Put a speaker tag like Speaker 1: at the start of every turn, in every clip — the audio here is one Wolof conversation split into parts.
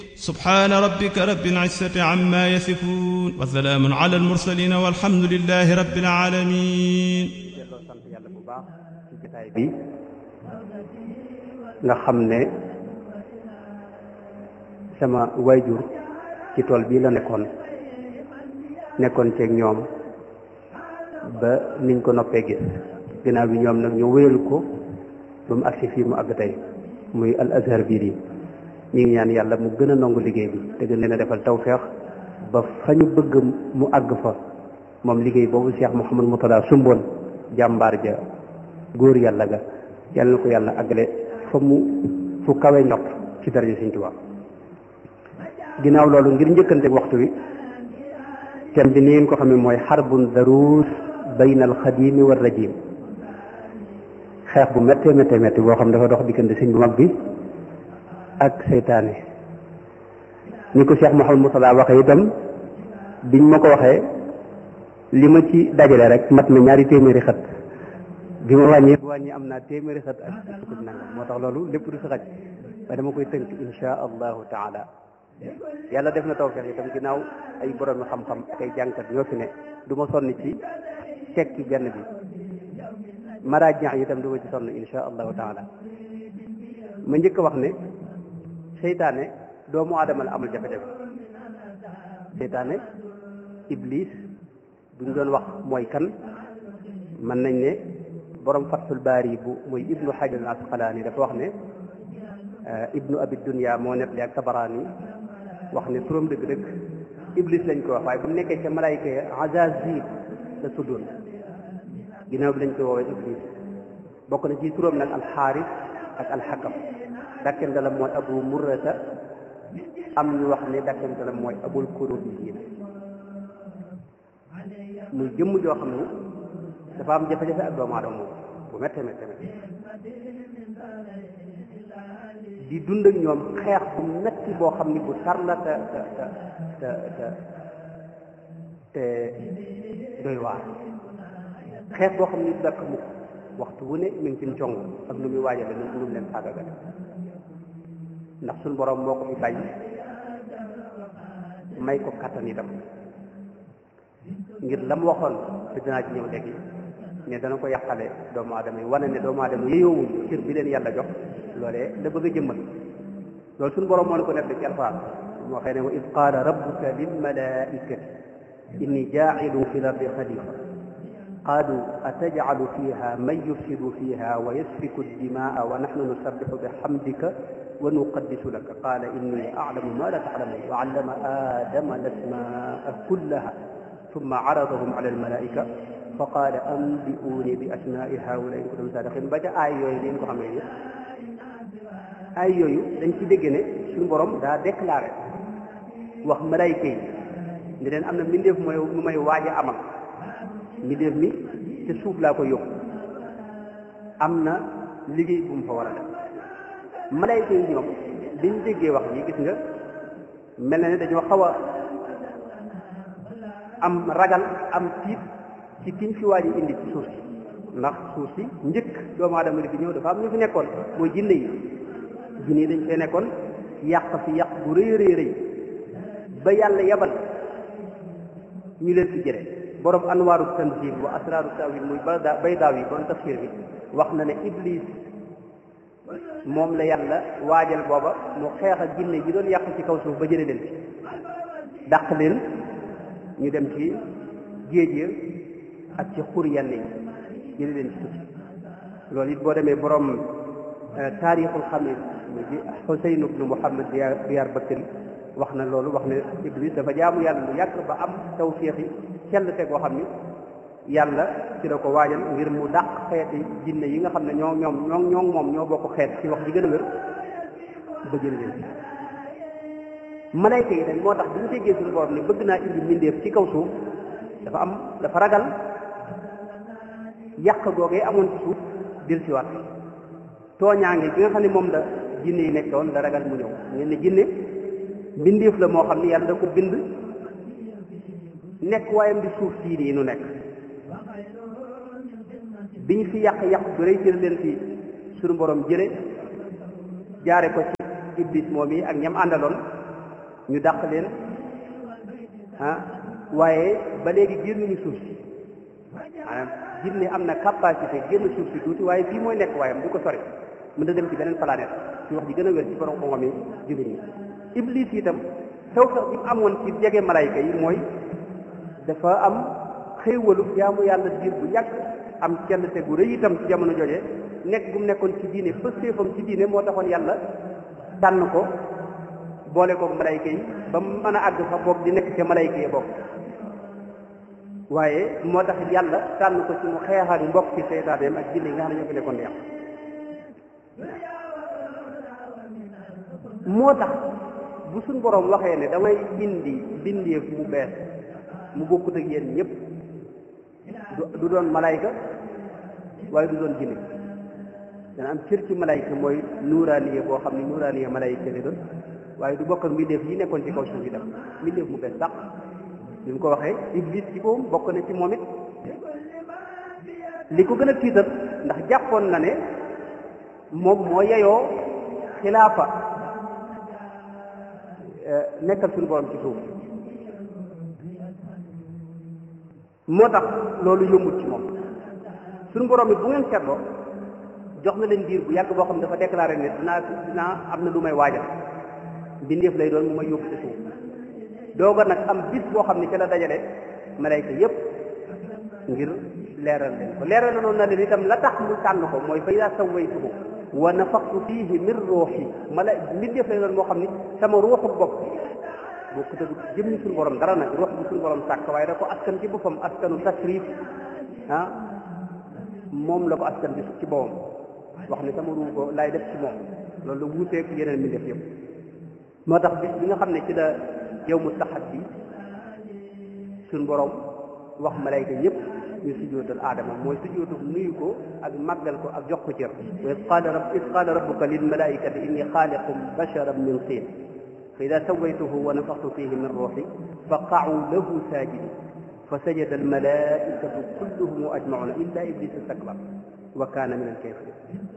Speaker 1: سبحان ربك رب العزة عما يصفون وسلام على المرسلين والحمد لله رب العالمين
Speaker 2: delloo sant yàlla bu baax ci jotaay bi nga xam ne sama wayjur ci tool bii la nekkoon nekkoon ceeg ñoom ba niñ ko noppee gis ginnaaw bi ñoom nag ñu wéyal ko ba mu agsi fii mu àgg tey muy al azhar biir yi ñu ngi ñaan yàlla mu gën a nangu liggéey bi te gën leen a defal tawfeex ba fa ñu bëgg mu àgg fa moom liggéey boobu Cheikh Mouhamadou Mourtada sumboon jàmbaar ja góor yàlla ga yàlla na ko yàlla àggale fa mu fu kawe ñott ci daraja Sëñ Tuubaa ginnaaw loolu ngir njëkkante waxtu wi thème bi ni ngeen ko xam ne mooy xarbun daruus bayna al xadimi wa rajim xeex bu méttee méttee métti boo xam dafa dox diggante sëñ bu mag bi ak seytaane ni ko Cheikh Mouhamadou Mourtada waxee itam biñ ma ko waxee li ma ci dajale rek mat na ñaari téeméeri xët bi ma wàññi wàññi am naa téeméeri xët ak sukut nangam moo tax loolu lépp du fi xaj waaye dama koy tënk insha allahu taala yàlla def na tawfeex itam ginnaaw ay borom xam-xam ak ay jànkat ñoo fi ne du ma sonn ci tekki benn bi maraaj ñax itam du ma ci sonn insha allahu taala ma njëkk a wax ne seytaane doomu aadama la amul jafe-jafe seytaane iblis buñ doon wax mooy kan mën nañ ne borom fathul baari bu muy ibnu hajar al asqalaani dafa wax ne ibnu abi dunya moo net li ak tabaraani wax ne turam dëgg-dëgg iblis lañ ko wax waaye bu nekkee ca malaayka ya azazil la tuddoon ginnaaw bi lañ koy woowee iblis bokk na ci turam nag alxaaris ak alxakam dakkantalam mooy abu murrata am ñu wax ne dakkantalam mooy abul kurubiyin muy jëmm joo xam ne dafa am jafe-jafe ak doomu aadama moom bu méttee méttee méttee di dund ak ñoom xeex bu metti boo xam ni bu tar la te te te te te doy waar xeex boo xam ni dakk mukk waxtu wu ne mi ngi ci cong ak nu muy waajale nu mu leen faagagal ndax suñ borom moo ko fi bàyyi may ko kattan itam ngir la mu waxoon te dinaa ci ñëw léegi ne dana ko yàqale doomu aadama yi wane ne doomu aadama yeyowuñ cër bi leen yàlla jox loolee la bëgg a jëmmal loolu suñu borom moo ne ko nekk ci alxuraan moo xëy ne wa id qaala rabbuka lil malaikati inni jaacilu fi l ardi xalifa qaalu atajcalu fiha man yufsidu fiha wa yasfiku dimaa wa naxnu nusabixu bixamdika wa nuqaddisu laka qaala inni aclamu ma la taclamun wa allama aadama lasmaa kullaha ثم عرضهم على الملائكة فقال أنبئوني بأسماء هؤلاء إن كنتم صادقين ba ca aay yooyu leen ko xamee ni aay yooyu dañ ci dégg ne suñu borom daa déclaré wax malaayika yi ne leen am na mbindeef mooy mu may waaj a amal mbindeef mi te suuf laa ko yóbbu am na liggéey bu mu fa war a def malaayika yi ñoom biñ déggee wax yi gis nga mel na ne dañoo xaw a am ragal am tiit ci kiñ fi waaj indi ci suuf si ndax suuf si njëkk doomu aadama di fi ñëw dafa am ñu fi nekkoon mooy jinne yi jinne yi dañ fee nekkoon yàq fi yàq bu rëy rëy rëy ba yàlla yabal ñu leen fi jëre borom anwaaru tanzil wa asraaru tawil muy bayda baydaaw yi borom tafsir bi wax na ne iblis moom la yàlla waajal booba mu xeex ak jinne yi doon yàq ci kaw suuf ba jële leen fi dàq leen ñu dem ci géej ya ak ci xur yenn yi jëli leen ci suuf loolu it boo demee borom taarixul xamil mu di Xuseyn ibnu Muhammad Diyaar Bakri wax na loolu wax ne Iblis dafa jaamu yàlla lu yàgg ba am tawfiix yi sell te koo xam ni yàlla ci la ko waajal ngir mu dàq xeeti jinne yi nga xam ne ñoo ñoom ñoo ñoo moom ñoo bokk xeet ci wax ji gën a wér ba jëli leen ci malayka yi dañ moo tax bu ñu déggee suñu borom ni bëgg naa indi mbindeef ci kaw suuf dafa am dafa ragal yàq googee amoon ci suuf dil si waat tooñaange gi nga xam ne moom la jinne yi nekkoon la ragal mu ñëw ngeen ne jinne mbindeef la moo xam ne yàlla da ko bind nekk waayam di suuf sii nii nu nekk bi ñu fi yàq yàq bu rëy ci leen fi suñu borom jële jaare ko ci iblis moom yi ak ñam àndaloon ñu dàq leen ah waaye ba léegi génnuñu suuf si maanaam jinne am na capacité génn suuf si tuuti waaye fii mooy nekk waayam du ko sori mën na dem ci beneen planète ci wax ji gën a wér ci borom xam-xam yi jullit ñi iblis itam taw sax bi mu amoon ci jege malayka yi mooy dafa am xéewalu jaamu yàlla diir bu yàgg am cellte gu rëy itam ci jamono jooje nekk gu mu nekkoon ci diine pëstéefam ci diine moo taxoon yàlla tànn ko boole koog malayka yi ba mu mën a àgg fa boog di nekk ca malayka yi bokk waaye moo tax yàlla tànn ko ci mu xeex ak mbokk ci seytaaneem ak jinne yi nga xam ne ñoo fi nekkoon di yàq moo tax bu suñ boroom waxee ne damay indi bindeef mu bees mu bokkut ak yéen ñëpp du doon malayka waaye du doon jinne dana am cër ci malayka mooy nuuraaniye boo xam ne nuuraaniye malayka li doon waaye du bokk ak mbindeef yi nekkoon ci kaw suuf yi dem mbindeef mu bees sax li mu ko waxee iblis ci boobu bokk na ci moom it li ko gën a tiital ndax jàppoon na ne moom moo yeyoo xilaafa nekkal suñu borom ci suuf moo tax loolu yombut ci moom suñu borom it bu ngeen seetloo jox na leen diir bu yàgg boo xam ne dafa déclaré ne dinaa dinaa am na lu may waajal mbindeef lay doon mu may yóbbu ci suuf dooga nag am bis boo xam ne ca la dajale malayka yépp ngir leeral leen ko leeral na noonu na leen itam la tax mu tànn ko mooy fa ida sawaytuhu wa nafaqtu fihi min ruuxi mala mbindeef lay doon moo xam ni sama ruuxu bopp boo ko tëgg jëmmi suñu borom dara nag ruux bi suñu borom sàkk waaye da ko askan ci boppam askanu tasrif ah moom la ko askan bi ci boppam wax ne sama ruux ko laay def ci moom loolu la wuuteeg yeneen mbindeef yëpp moo tax bis bi nga xam ne ci la yow mu taxat bi suñ borom wax malayka yëpp ñu sujjóotal aadama mooy sujjóotu nuyu ko ak màggal ko ak jox ko cër wa id qaala rab id qaala rabbuka lil malaikati inni xaaliqum basharan min tiin fa ida sawaytuhu wa nafaxtu fihi min ruuxi fa qa'u lahu saajidin fa sajada al malaikatu kulluhum ajmauna illa iblis istakbar wa kaana min al kafirin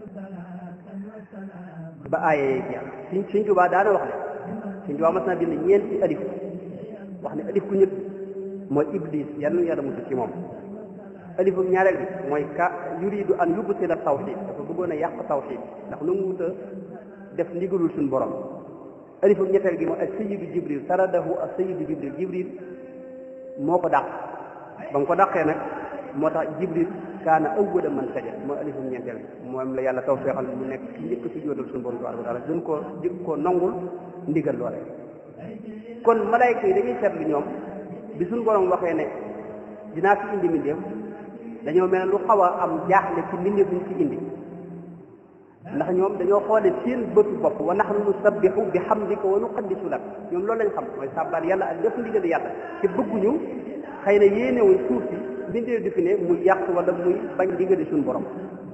Speaker 2: ba aayee jeex suñ suñ jubaa daana wax ne suñ jubaa mas naa bind ñeenti alif wax ne alif ku ñëpp mooy iblis yal na yàlla musu ci moom alifu ñaareel bi mooy ka yuridu an yubtila tawxid dafa bëggoon a yàq tawxid ndax nu mu wut a def ndigalul suñu borom alifu ñetteel gi mooy ak sayidu jibril saradahu ak sayidu jibril jibril moo ko dàq ba mu ko dàqee nag moo tax jibril kaana awwala man sajada mooy alifu ñeenteel bi moom la yàlla tawfeexal mu nekk ci njëkk si jóotal suñu borom tabaraka wa taala gën koo jëkk koo nangul ndigal loole kon malayka yi dañuy seetlu ñoom bi suñu borom waxee ne dinaa fi indi mbindeef dañoo mel ne lu xaw a am jaaxle ci mbindeef buñ ci indi ndax ñoom dañoo xoole seen bëtu bopp wa nahnu nusabbihu bi hamdika wa nuqaddisu lak ñoom loolu lañ xam mooy sàbbaal yàlla ak def ndigal yàlla te bëgguñu xëy na yéenewuñ suuf si mbindeef di fi ne muy yàq wala muy bañ ndigali suñu borom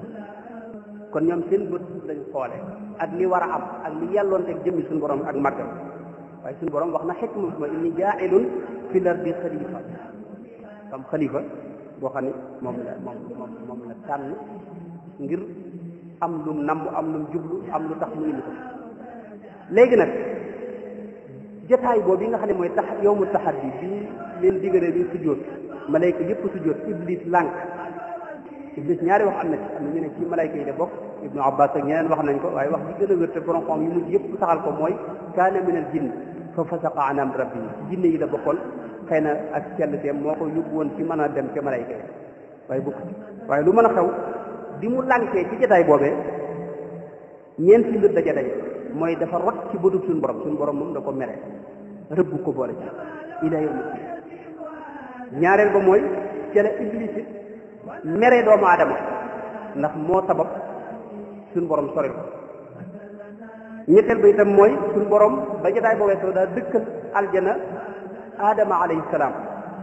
Speaker 2: kon ñoom seen bët lañ xoole ak li war a am ak li yàlloonteeg jëmmi suñu borom ak màggam waaye suñu borom wax na xikma ma inni jaa'ilun fil ardi xalifa am xalifa boo xam ne moom la moom moom moom la tànn ngir am lum namb am lum jublu am lu tax mu indi ko léegi nag jotaay boobu yi nga xam ne mooy tax yow mu taxaddi bi leen diggalee bi sujjóot malayka yëpp sujjóot iblis lànk iblis ñaari wax am na ci am na ñu ne ci malayka yi de bokk ibnu abbas ak ñeneen wax nañ ko waaye wax bi gën a wér te borom xam yu mujj yëpp saxal ko mooy kaana minal jinn fa fasaqa an amri rabbi jinne yi la bokkoon xëy na ak cellte moo ko yóbbu woon ci mën a dem ca malayka yi waaye bokk ci waaye lu mën a xew bi mu lànkee ci jotaay boobee ñeenti mbir daja daje mooy dafa rot ci bëtub suñu borom suñu borom moom da ko mere rëbb ko boole ci ila yawmi ñaareel ba mooy ca la iblis it mere doomu aadama ndax moo sabab suñu borom soril ko ñetteel ba itam mooy suñu borom ba jotaay boobee soo daa dëkkal aljana aadama alayhi salaam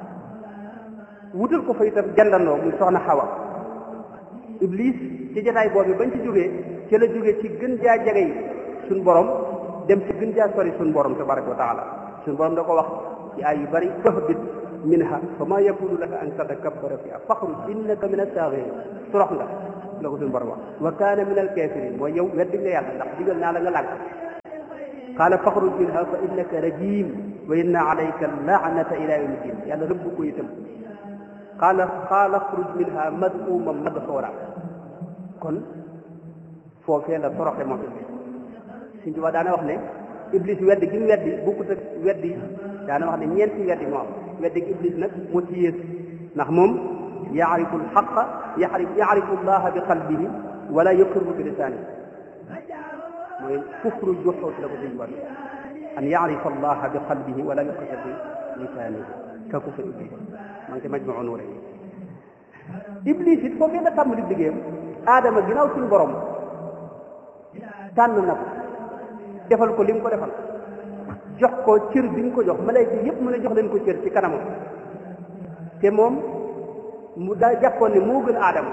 Speaker 2: wutal ko fa itam jandandoo muy soxna xawa iblis ci jotaay boobu bañ ci jógee ci la jógee ci gën jaa jege yi suñ borom dem ci gën jaa sori suñ borom tabaraka wa taala suñ borom da ko wax ci ay yu bari fahbit minha fa ma yakunu laka an tatakabbara fiha faxruj innaka min as-saaghirin torox nga la ko suñ borom wax wa kaana min al-kafirin mooy yow weddi nga yàlla ndax digal naa la nga lànk qaala faxruj minha fa innaka rajim wa inna alayka laanata ila yawmi din yàlla rëbb ko itam qaala qaala xruj minha mad'uuma madxuura kon foofee la toroxe moom suñ tubaab daana wax ne iblis weddi gi mu weddi bokkut ak weddi daana wax ne ñeenti weddi moo am weddi gi iblis nag moo ci yées ndax moom yaarifu alxaqa yaarif yaarifu allaha bi qalbihi wala yuqirru bi lisaanihi mooy kufru juxuut la ko suñ tubaab an yaarifa allaha bi qalbihi wala yuqirru bi lisaanihi ka kufru iblis maa ngi ci majmuu nuure iblis it foofee la tàmbali liggéeyam aadama ginnaaw suñu borom tànn na ko defal ko li mu ko defal jox ko cër bi mu ko jox malayka yëpp mu ne jox leen ko cër ci kanamam te moom mu daa jàppoon ne moo gën aadama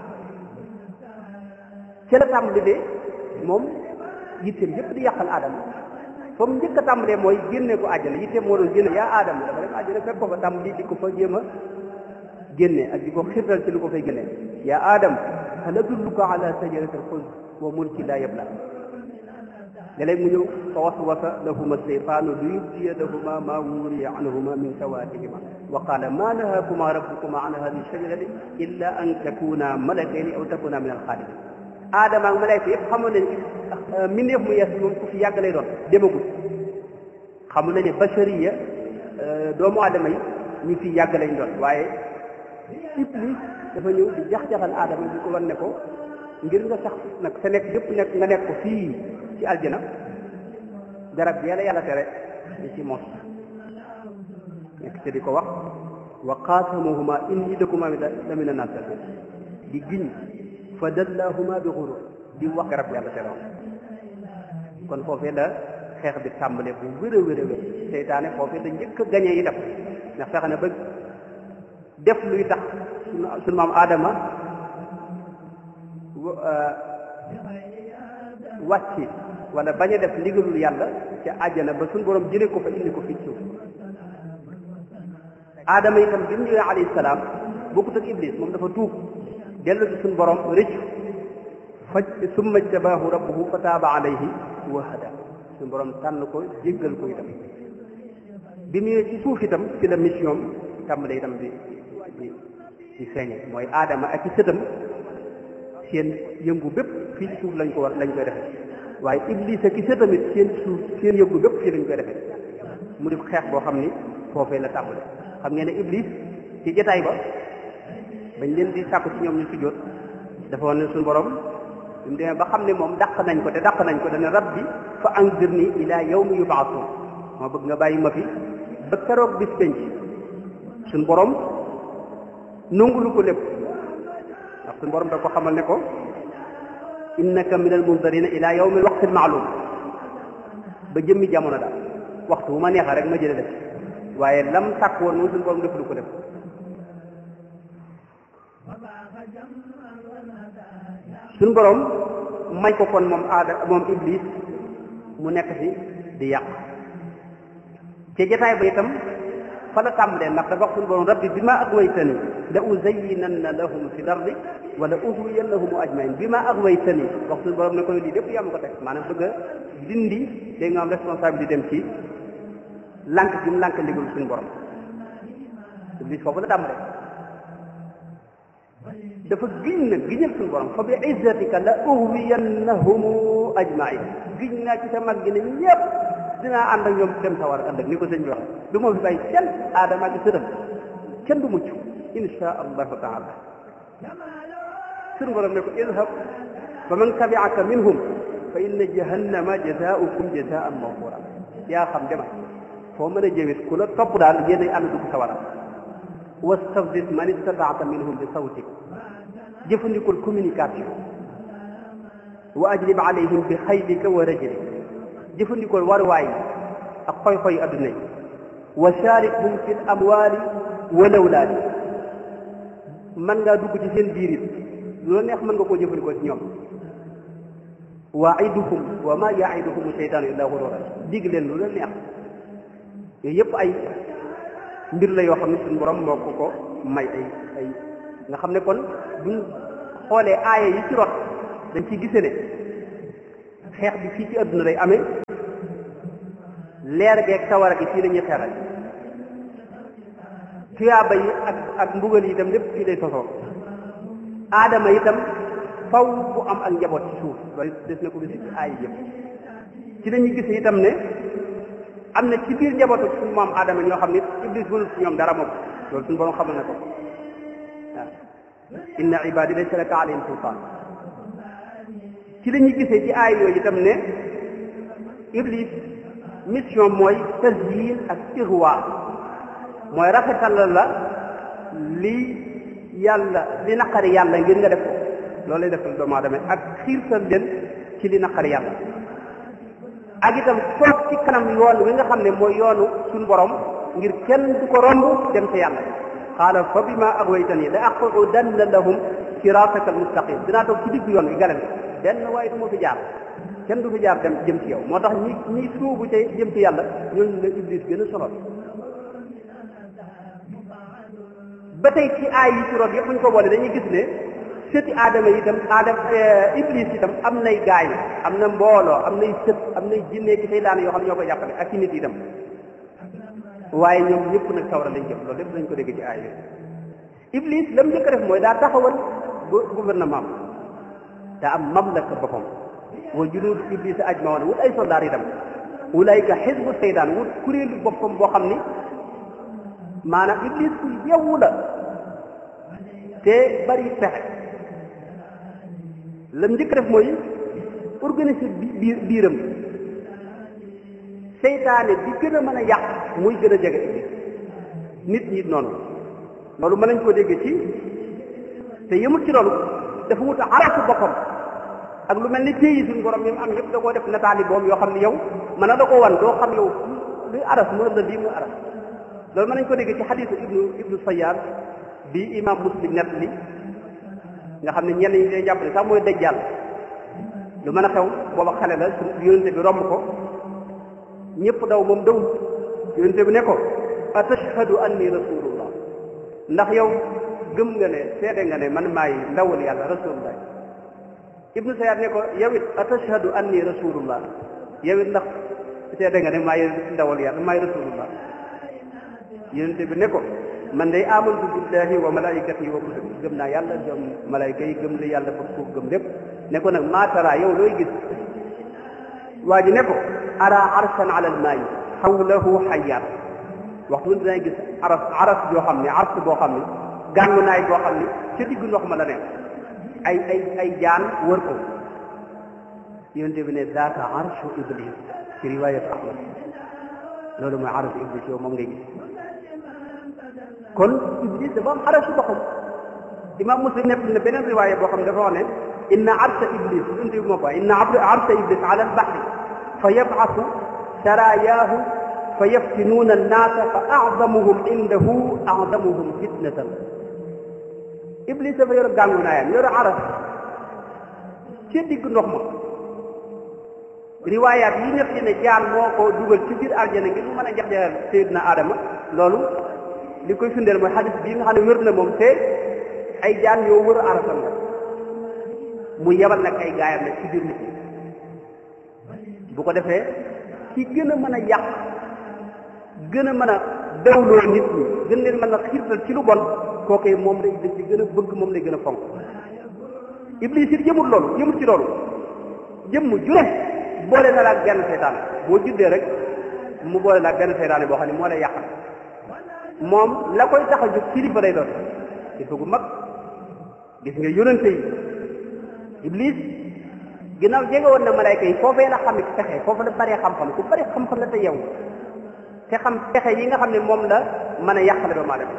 Speaker 2: ca la tàmbali de moom yitteem yëpp di yàqal aadama fa mu njëkk a tàmbalee mooy génne ko àjjana yitteem moo doon génne yaa aadama dafa dem àjjana fekk ko fa tàmbali di ko fa jéem a génne ak di ko xirtal ci lu ko fay génne yaa aadam hal adulluka ala sajarati alxuld wa mulki laa yabla léeg-léeg mu ñëw fa waswasa lahuma seytaanu li yubdiya lahuma ma wuriya anhuma min sawatihima wa qala ma nahakuma rabbukuma an hadihi shajarati illa an takuna malakayni aw takuna min alxaalidin aadama ak malayka yëpp xamoon nañ mbindeef mu yees moom ku fi yàgg lay doon demagul xamu na ne bashariya doomu aadama yi ñu fi yàgg lañ doon waaye iblis dafa ñëw di jax-jaxal aadama di ko wan ne ko ngir nga sax nag sa nekk yëpp nekk nga nekk ko fii ci aljana garab yàlla yàlla tere di ci mos nekk te di ko wax wa qaasamuhuma inni lakuma la mina naasihiin di giñ fa dallahuma bi xurur di wax garab yàlla tere kon foofee la xeex bi tàmbale bu wér a wér a wér seytaane foofee la njëkk a gañee yi def ndax fexe na ba def luy tax sunu maam aadama wàcc wala bañ a def ndigalul yàlla ca àjjana ba suñu borom jëlee ko fa indi ko fii suuf aadama itam bi mu ñëwee alayhi salaam bokkut ak iblis moom dafa tuub dellu ci suñu borom rëcc faj summa jtabaahu rabbuhu fa taaba alayhi wa hada suñu borom tànn ko jéggal ko itam bi mu ñëwee ci suuf itam ci la mission tàmbale itam di di di feeñe mooy aadama ak ci sëtam seen yëngu bépp fii ci suuf lañ ko war lañ koy defee waaye iblis ak sa tamit seen suuf seen yëngu bépp fii lañ koy defee mu def xeex boo xam ni foofee la tàmbale xam ngeen ne iblis ci jotaay ba bañ leen di sàkku ci ñoom ñu sujjóot dafa woon ne suñu borom bi mu demee ba xam ne moom dàq nañ ko te dàq nañ ko dana rabbi fa anzirni ila yawmi yub'athun moo bëgg nga bàyyi ma fi ba keroog bis penc suñu borom nungulu ko lépp ndax suñu borom da ko xamal ne ko innaka min al mundarina ila yawmi waqti maalum ba jëmmi jamono daal waxtu bu ma neexee rek ma jële def waaye lam sàkk woon moom suñu borom def lu ko def suñu borom may ko kon moom aada moom iblis mu nekk fi di yàq ci jotaay ba itam fa la tàmbalee ndax dafa wax suñu borom rabbi bi ma agwaytani la uzayyinanna lahum fi lardi wala ughwiyannahum ajmain bi ma agwaytani wax suñu borom ne ko lii lépp yaa ma ko teg maanaam bëgg a dindi day nga am responsabilité dem ci lànk gi mu lànk ndigul suñu borom iblis foofu la tàmbalee dafa giñ nag giñal suñu borom fa bi izzatika la ughwiyannahum ajmain giñ naa ci sa mag gi ne ñëpp dinaa ànd ak ñoom dem sawar ëllëg ni ko sëñ bi wax du ma fi bàyyi kenn aadama ak sëtam kenn du mucc insha allahu taala suñu borom ne ko idhab fa man tabi'aka minhum fa inna jahannama jazaa'ukum jazaa'an mawfura yaa xam demal foo mën a jëwit ku la topp daal yéen ay ànd dugg sawara wastafzis man istata'ta minhum bi sawtik jëfandikul communication wa ajlib alayhim bi xaylika wa rajlik jëfandikoo waruwaay yi ak xoy-xoy adduna yi wa sharikhum fi l amwali wal awlaadi mën ngaa dugg ci seen biir it lu la neex mën nga koo jëfandikoo ci ñoom waiduhum wa ma yaiduhum seytaanu illa gurura dig leen lu la neex yooyu yëpp ay mbir la yoo xam ne suñu borom moo ko ko may ay ay nga xam ne kon buñ xoolee aaya yi ci rot dañ ciy gise ne xeex bi fii ci adduna day amee leer geeg sawara gi fii la ñuy xeral tuyaaba yi ak ak mbugal yi itam lépp fii lay sosoo aadama itam faw bu am ak njaboot ci suuf loolu des na ko gis ci aay yëpp ci lañuy gis itam ne am na ci biir njabootu suñu maam aadama ñoo xam ne iblis mënul ci ñoom dara moom loolu suñu borom xamal na ko waaw inna ibadi laysa laka alayhim sultaan ci la ñuy gisee ci aay yooyu itam ne iblis mission mooy tasyin ak irwa mooy rafetal la li yàlla li naqari yàlla ngir nga def ko loolu lay defal doomu aadama ak xiirtal leen ci li naqari yàlla ak itam toog ci kanam yoon wi nga xam ne mooy yoonu suñu borom ngir kenn du ko romb dem ca yàlla qaala fa bima aghwaytani la aqudanna lahum siraataka almustaqim dinaa toog ci diggu yoon wi galen benn waaye du ma fi jaar kenn du fi jaar dem jëm ci yow moo tax ñi ñi suubu ca jëm ci yàlla ñooñu la iblis gën a sonal ba tey ci aay yi ci root yëpp bu ñu ko boole dañuy gis ne sëti aadama itam aadama iblis itam am nay gaay am na mbooloo am nay sët am nay jinne ki seytaane yoo xam ne ñoo koy jàppale ak ci nit itam waaye ñoom ñëpp nag sawra lañ jëm loolu lépp dañ ko dégg ci aay yooyu iblis la mu njëkk a def mooy daa taxawal gouvernement daa am mamlaka boppam wa junuudu iblis ajmaoon wut ay soldaar itam ulayka xisbu seytaan wut kuréelu boppam boo xam ni maanaam iblis ku yewwu la te bari pexe lam njëkk def mooy organiser biir biiram seytaane bi gën a mën a yàq muy gën a jege iblis nit ñi noonu loolu mën nañ koo dégg ci te yëmut ci loolu dafa wut arasu boppam ak lu mel ni téyi suñu borom yi mu am yëpp da koo def nataali boom yoo xam ne yow mën na da ko wan doo xam yow luy aras mu la lii muy aras loolu mën nañ ko dégg ci xadiisu ibnu ibnu sayyaar bi imam muslim nett li nga xam ne ñenn ñi day jàpp ne sax mooy dajjal lu mën a xew booba xale la su yonente bi romb ko ñëpp daw moom dawul yonente bi ne ko atashhadu anni rasulullah ndax yow gëm nga ne seede nga ne man maay ndawal yàlla rasulullah ibnu sayyaar ne ko yow it atashhadu anni rasulullah yow it ndax seede nga ne maay ndawal yàlla maay rasulullah yonente bi ne ko man day amantu billahi wa malaikatihi wa kutubi gëm naa yàlla gëm malaayka yi gëm li yàlla bëgg ko gëm lépp ne ko nag maatara yow looy gis waa ji ne ko ara arsan ala almaayi xawlahu xayaat waxtu wun dinay gis aras aras joo xam ne ars boo xam ne gàngu naay boo xam ne ca diggu ndox ma la ne ay ay ay jaan wër ko yonente bi ne daaka arshu iblis ci riwayat ahmad loolu mooy arshu iblis yow moom ngay gis kon iblis dafa am arasu boppam imam muslim nekk na beneen riwaaya boo xam ne dafa wax ne inna arsa iblis unti moo ko inna arsa iblis ala albahri fa yabcasu sarayaahu fa yaftinuuna annaasa fa acdamuhum indahu acdamuhum fitnatan iblis dafa yor gàngu naayam yor aras ci digg ndox ma riwaayaat yi nekk ne jaan moo ko dugal ci biir aljana ngir mu mën a jax-jaxal Seydina Adama loolu li koy firndeel mooy xadis bii nga xam ne wér na moom te ay jaan yoo wër arasam la mu yebal nag ay gaayam nag ci biir nit ñi bu ko defee ki gën a mën a yàq gën a mën a dawloo nit ñi gën leen mën a xiirtal ci lu bon kookee moom lay dañ ci gën a bëgg moom lay gën a fonk iblis it yëmut loolu yëmut ci loolu jëmm jure boole na la ak benn seytaan boo juddee rek mu boole la ak benn seytaane boo xam ne moo lay yàqal moom la koy tax a jóg kilifa lay doon kilifa gu mag gis nga yonente yi iblis ginnaaw jege woon na malayka yi foofee la xamit pexe foofu la bëree xam-xam ku bëri xam-xam la te yow te xam pexe yi nga xam ne moom la mën a yàqale doomu aadama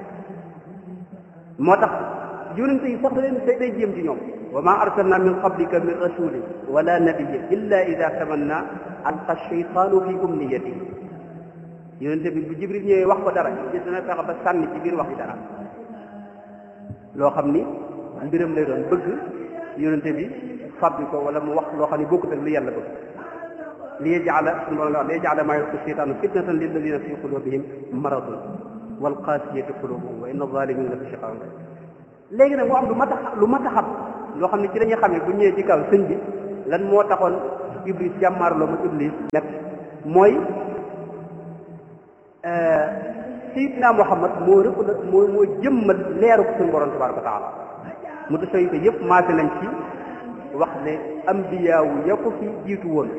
Speaker 2: moo tax yonente yi sax da leen day jéem ci ñoom wa ma arsalna min qablika min rasulin wala nabiyyin illa ida tamanna alqa shaytanu fi umniyatihi yonente bi bu jibril ñëwee wax ko dara gis dana fexe ba sànni ci biir wax yi dara loo xam ni mbiram lay doon bëgg yonente bi fabbi ko wala mu wax loo xam ne bokkut ak li yàlla bëgg li yajala suñu borom la wax li yajala maa yulqi shaytaanu fitnatan lilladina fi qulubihim maradun wal qasiyati qulubuhum wa inna zalimina la fi shiqaqin léegi nag mu am lu mat a lu mat a xam loo xam ne ci dañuy xamee bu ñëwee ci kaw sëñ bi lan moo taxoon iblis jàmmaarloo ma iblis nekk mooy sayidna muhammad moo rëpp la moo moo jëmmal leeru suñu borom tabaraka wa taala mu tasawuf yëpp maase nañ ci wax ne ambiyaawu ya ko fi jiitu woon